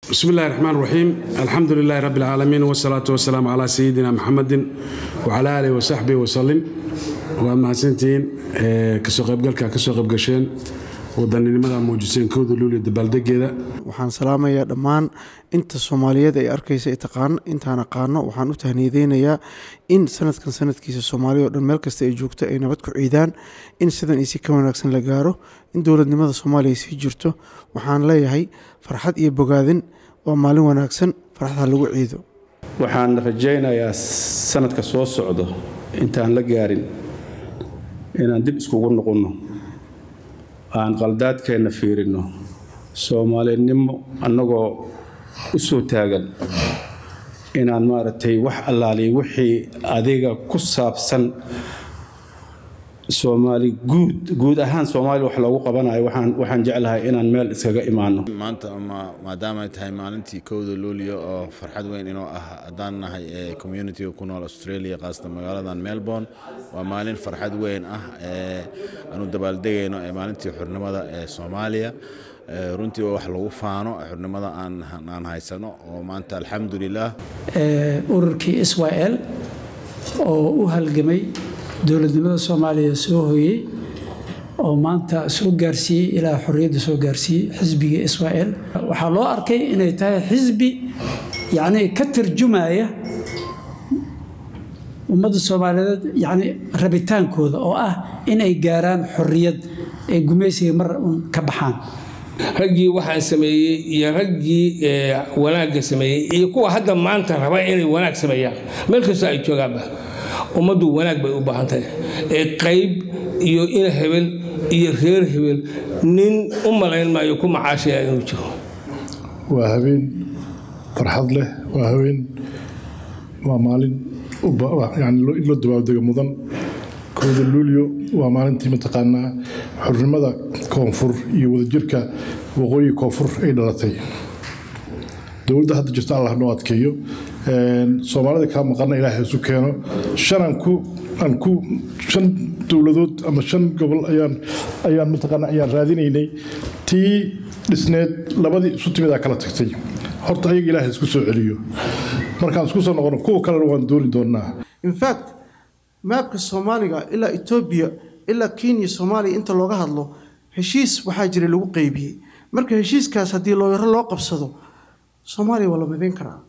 bismi illahi raxmaan raxiim alxamdu lilahi rabbi alcaalamiin wsalaatu wasalaamu calaa sayidina muxamedin wacala aalihi wasaxbihi wasalim waad mahadsantihiin kasoo qaybgalka kasoo qaybgasheen wadaninimada muujiseen kooda luuliya dabaaldegeeda waxaan salaamayaa dhammaan inta soomaaliyeed ay arkaysa intaan aqaano waxaan u tahniyadeynayaa in sanadkan sanadkiisa soomaaliya o dhan meel kasta ay joogto ay nabad ku ciidaan in sidan isi ka wanaagsan la gaaro in dowladnimada soomaaliya sii jirto waxaan leeyahay farxad iyo bogaadin waa maalin wanaagsan farxadha lagu ciido waxaan rajaynayaa sanadka soo socdo intaan la gaarin inaan dib iskugu noqonno aan qaldaadkeenna fiirinno soomaalinimo annagoo u soo taagan inaan maaragtay wax allaaliya wixii adiga ku saabsan soomaali guud guud ahaan soomaaliya wax loogu qabanayo waxaan jeclahay inaan meel iskaga imaano maanta maadaama ay tahay maalintii kowda luuliyo oo farxad weyn inoo ah haddaan nahay ee communitiga ku nool australia qaasatan magaaladan melbourne waa maalin farxad weyn ah ee aanu dabaaldegayno ee maalintii xurnimada ee soomaaliya runtii waa wax lagu faano xurnimada aan haysano oo maanta alxamdulilah ururkii israel oo u halgamay dowladnimada soomaaliya soo hoyey oo maanta soo gaarsiiyey ilaa xorriyadda soo gaarsiiyey xisbigii israel waxaa loo arkay inay tahay xisbi yacnii ka tarjumaya ummadda soomaaliyeed yacni rabitaankooda oo ah inay gaaraan xorriyad ay gumaysiga mar un ka baxaan raggii waxaan sameeyey iyo raggii wanaagga sameeyey iyo kuwa hadda maanta raba inay wanaag sameeyaan meel kasta ay joogaanba ummaddu wanaag bay u baahan tahay ee qayb iyo ina hebel iyo reer hebel nin u malayn maayo ku macaashaya inuu jiro waa habeen farxad leh waa habeen waa maalin yani in loo dabaaldego mudan kooda luulyo waa maalintii mataqaanaa xurnimada koonfur iyo wadajirka waqooyi koonfur ay dhalatay dowladda hadda jirta allah noo adkeeyo soomaalida kaa maqana ilaahay isu keeno shanaan ku aan ku shan dowladood ama shan gobol ayaan ayaan mataqaana ayaan raadinaynay tii dhisneed labadii isu timidaa kala tagtay horta ayaga ilaahay isku soo celiyo markaan isku soo noqono kuwa kalena waan dooni doonaa infact maabka soomaaliga ilaa etoobiya ilaa kenya soomaaliya inta looga hadlo heshiis waxaa jiray lagu qeybiyey marka heshiiskaas haddii looyaro loo qabsado soomaaliya waa la midayn karaa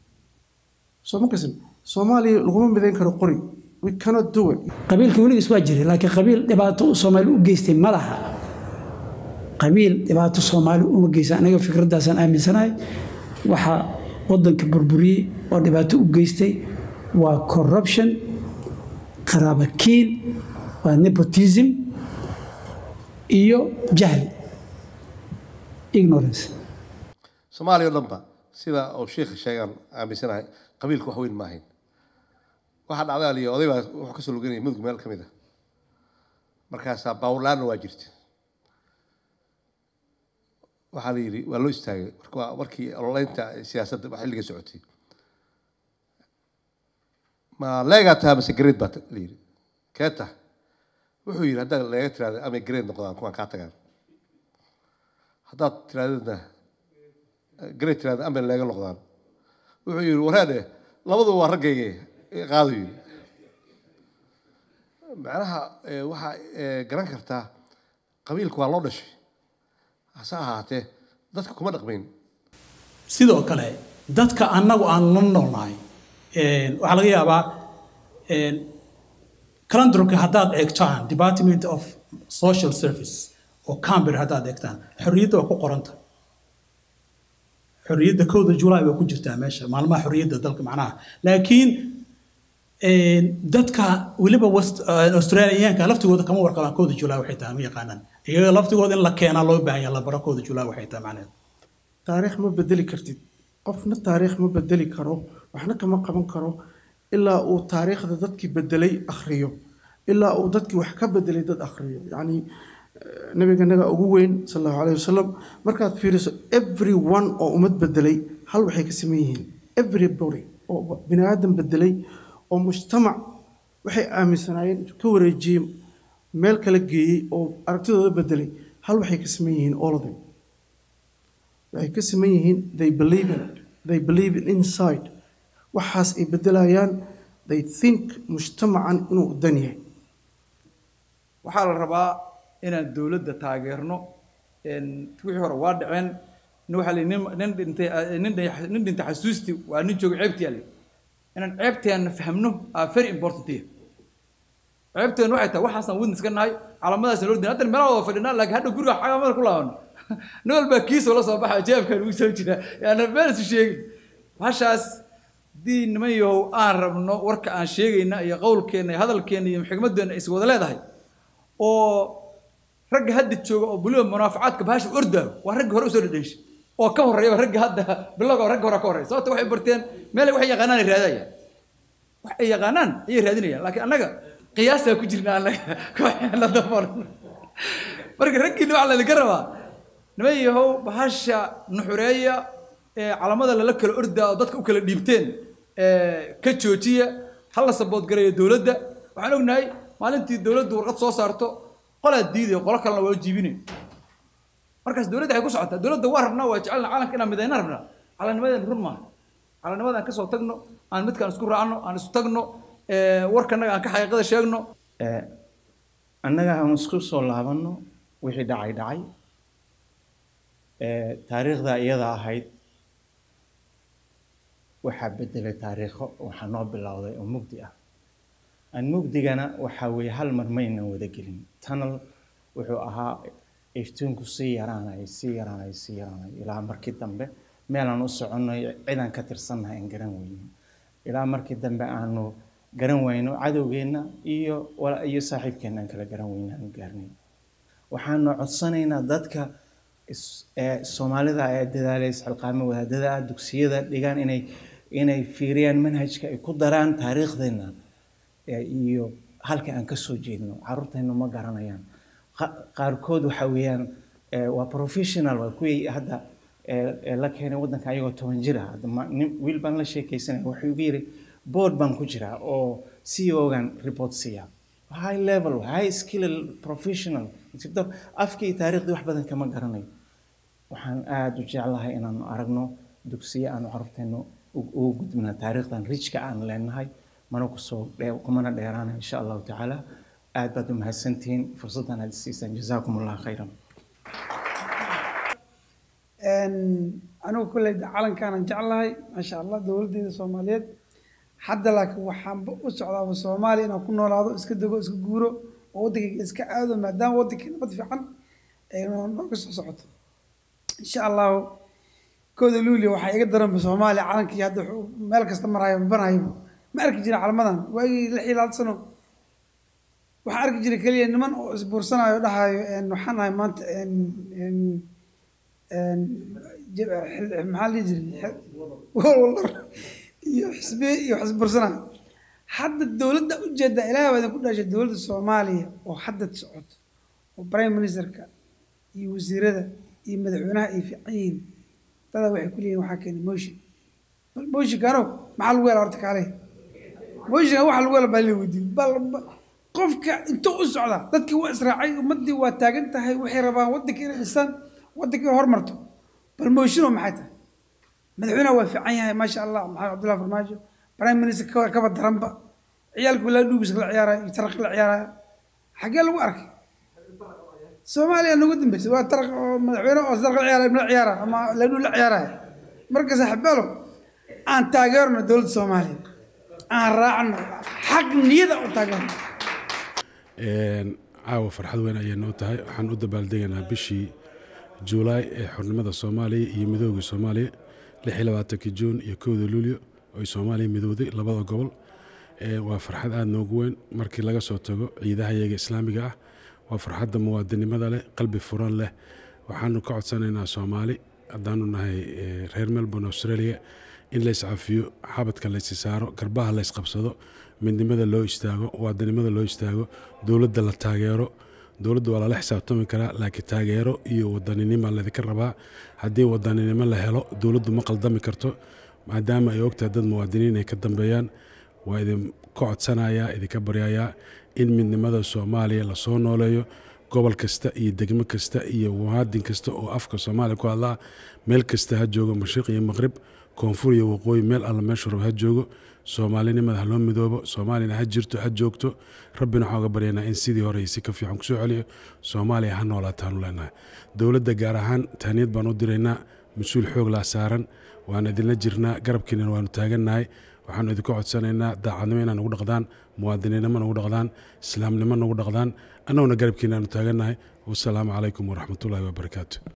soomaaliya laguma midayn karo qori we cannot do it qabiilka weligiis waa jiray laakiin qabiil dhibaato uu soomaali u geystay ma laha qabiil dhibaato soomaali uma geysta aniga fikraddaasaan aaminsanahay waxaa waddanka burburiyey oo dhibaato u geystay waa corruption qaraabakiil waa nepotism iyo jahli ignorance soomaaliya o dhanba sida uu sheikha sheegaan aaminsanahay qabiilka wax weyn ma ahayn waxaa dhacday aliyo oday baa wuxuu kasoo luganayay mudug meel ka mid a markaasaa baawurlaanna waa jirta waxaa la yidhi waa loo istaagay marka markii ololeynta siyaasadda waa xilliga socotay ma leegaa taha mase gareed baa la yidhi kee tah wuxuu yidhi haddaad leega tiraada amay gareed noqdaan kuwaan kaa tagaan haddaad tiraadadna gareed tiraada amay leega noqdaan wuxuu yidhi waraade labaduba waa raggayge qaadu yidhi macnaha waxaa garan kartaa qabiilku waa loo dhashay hase ahaatee dadka kuma dhaqmayn sidoo kale dadka annagu aan la noolnahay waxaa laga yaabaa calendarka haddaad eegtaan department of social service oo camber haddaad eegtaan xorriyadda waa ku qoranta xorriyadda kowda julaay waa ku jirtaa meesha maalmaha xorriyadda dalka macnaha laakiin dadka weliba australiyaanka laftigooda kama warqabaan kowda julaay waxay tahay ma yaqaanaan iyaga laftigooda in la keenaa loo baahan yaha la baro kowda julaay waxay tahay macnaheed taariikh ma bedeli kartid qofna taariikh ma bedeli karo waxna kama qaban karo ilaa uu taariikhda dadkii bedelay akhriyo ilaa uu dadkii wax ka bedelay dad akhriyo yacni nabiganaga ugu weyn sal allahu alayhi wasalam markaad fiiriso every one oo ummad bedelay hal waxay ka saman yihiin everybody oo bini aadam bedelay oo mujtamac waxay aaminsanaayeen intuu ka wareejiyey meel kala geeyey oo aragtidooda bedelay hal waxay ka saman yihiin all of them waxay ka siman yihiin they believe in it they believe in inside waxaas ay bedelayaan they think mujtamacan inuu dan yahay waxaa la rabaa inaan dowladda taageerno wixii hore waa dhaceen nin waxaa la nin nin dhintay nin dhi- nin dhintay xasuusti waa nin jooga ceebtiyaa le inaan ceebteena fahmno aa very important yahay ceebteenu waxay tahay waxaasaan witness ka nahay calaamadaasaan loo din hadda meelaha wada fadhinaa laakiin hadha guriga calaamada ku laabano nin walbaa kiisoo la soo baxa jeebkaan ugu soo jira yaana meel isu sheegin hashaas haddii niman yahow aan rabno warka aan sheegayna iyo qowlkeenna iyo hadalkeenna iyo xigmadeenna is wada leedahay oo ragga hadda jooga oo buliba munaafacaadka bahasha ordaayo waa ragga hore usoo dhadhenshay oo ka horreeyaba ragga hadda bilowga ragga hore ka horreeya sababta waxay barteen meel waxay yaqaanaan ay raadayaan wax ay yaqaanaan ayay raadinayaan laakiin annaga qiyaasaa ku jirna annaga kooxeena dabolan marka raggiina waxaa laydinka rabaa niman yahow bahasha nuxureeya ee calamada lala kala ordaa oo dadka u kala dhiibteen ee ka joojiya ha la saboodgareeyo dowladda waxaan ognahay maalintii dowladdu warqad soo saarto qolaa diidaya qolo kalena waa jiibinay markaas dowladda waxay ku socotaa dowladda waa rabnaa waa jecelna calanka inaan midayna rabnaa calannimadan run maaha calannimadan ka soo tagno aan midkaan isku raacno aan isu tagno ee, warkanaga aan ka xaqiiqada sheegno annaga aan isku soo laabanno wixii dhacay dhacay ee, taariikhda iyada ahayd waxaa bedelay taariikho waxaa noo bilowday oo mugdi ah aan mugdigana waxaa weeye hal mar maynan wada gelin tunnel wuxuu ahaa iftiinku sii yaraanay sii yaraanay sii yaraanay ilaa markii dambe meelaan u soconay cidaan ka tirsannahay aan garan weynin ilaa markii dambe aanu garan weyno cadowgeenna iyo wala- iyo saaxiibkeenna aan kala garan weyno aanu gaarnay waxaanu codsanaynaa dadka is- ee soomaalida ee dadaalay isxilqaamo wadaadada ah dugsiyada dhigaan inay inay fiiriyaan manhajka ay ku daraan taariikhdeenna ee iyo halka aan ka soo jeedno carruurteennu ma garanayaan Qa- qaarkood waxa weeyaan ee, waa professional waa kuwii hadda ee, ee la keenay waddanka ayagoo toban jir ah Hadda ma- nin- wiil baan la sheekaysanaya wuxuu igu yidhi board baan ku jiraa oo CEO-gan report siiya high level high skill professional instructor afkii iyo taariikhdii wax badan kama garanayo waxaan aada u jeclahay inaanu aragno dugsiyo aanu carruurteennu u- ugu gudbina taariikhdan rijka aan leenahay mana kusoo dhee- kumana dheeraana insha allahu tacaala aad baad u mahadsantihiin fursaddan aad siisaan jazaakum allah khayran anigu kolley calankaanan jeclahay maasha allah dowladdeeda soomaaliyeed hadda laakiin waxaanba u socdaaba soomaaliya inaan ku noolaado iska dego iska guuro oo waddankayga iska aado maadaama waddankii nabad fiican ay noo- nooga soo socoto insha allahu kooda luuliya waxaa iga daranba soomaaliya calankii hadda wuxuu meel kasta maraayo mabanayo ma arki jirin calamadan waagii lix iyo labaatan sano waxaa arki jiray keliya niman oo isbuursanayo dhahayo een, waxaan nahay maanta een, een, een, jab- xil- maxaa la dhihi jiray Xil- walwal iyo xisbiye iyo wax isbuursanayo hadda dowladda ujeeda ilaahay baa idinku dhashay dowladda soomaaliya oo hadda socoto oo prime ministerka iyo wasiirada iyo madaxweynaha ay fiican yihiin dadaa waxay ku leeyihin waxaa keenay motion bal motionkaano maxaa lagu hela horta kaale motionka waxa lagu hela baa la weydiin bal ba- qofka intuu u socda dadkii waa israacay ummaddii waa taagan tahay waxay rabaan waddanka inay dhisaan waddanka inay hormarto bal motionoo maxay tahay madaxweynaha waa fiican yahay maasha allah maxamed cabdullahi farmaajo prime minister ka kaba daranba ciyaalku ilaa dhuugiska la ciyaaraya iyo taraqi la ciyaaraya xaggee lagu arkay soomaaliya nagu dambeysay waa taraq oo madaxweyne oo taraq la ciyaaraya la ciyaara ama ladhu la ciyaaraya marka saaxiibaalo aan taageerno dowladda soomaaliya aan raacno xaq niyada u taageerno Een, caawa farxad weyn ayay noo tahay waxaan u dabaaldegaynaa bishii juulaay ee xornimada soomaaliya iyo midoogii soomaaliya lix iyo labaatankii juun iyo kowda luulyo oo ay soomaaliya midowday labada gobol Ee, waa farxad aada noogu weyn markii laga soo tago ciidaha iyaga islaamiga ah waa farxadda muwaadinimada leh qalbi furan leh waxaanu ka codsanaynaa soomaali haddaanu nahay ee, reer melbourne australia in la iscafiyo xabadka la isi saaro garbaha la isqabsado midnimada loo istaago muwaadinimada loo istaago dowladda la taageero dowladda waa lala xisaabtami karaa laakiin taageero iyo wadaninima laydinka rabaa haddii wadaninimo la helo dowladdu ma qaldami karto maadaama ay ogtahay dad muwaadiniin ay ka dambeeyaan waa idin ka codsanayaa idinka baryayaa in midnimada soomaaliya lasoo nooleeyo gobol kasta iyo degmo kasta iyo muwaadin kasta oo afka soomaaliya ku hadlaa meel kasta ha joogo mashriq iyo maqrib koonfur iyo waqooyi meel alla meeshu rabo ha joogo soomaalinimada ha loo midoobo soomaaliyana ha jirto ha joogto rabbina waxaan uga baryaynaa in sidii hore si ka fiican kusoo celiyo soomaaliya ha noolaataanu leenahay dowladda gaar ahaan taaniyad baan u diraynaa mas-uul xoog laa saaran waan idinla jirnaa garabkiinana waanu taagannahay waxaanu idinka codsanaynaa daacadnimo inaa nagu dhaqdaan muwaadininnimo nagu dhaqdaan islaamnimo nagu dhaqdaan annaguna garabkiina aanu taagannahay wasalaamu calaykum waraxmatullaahi wabarakaatu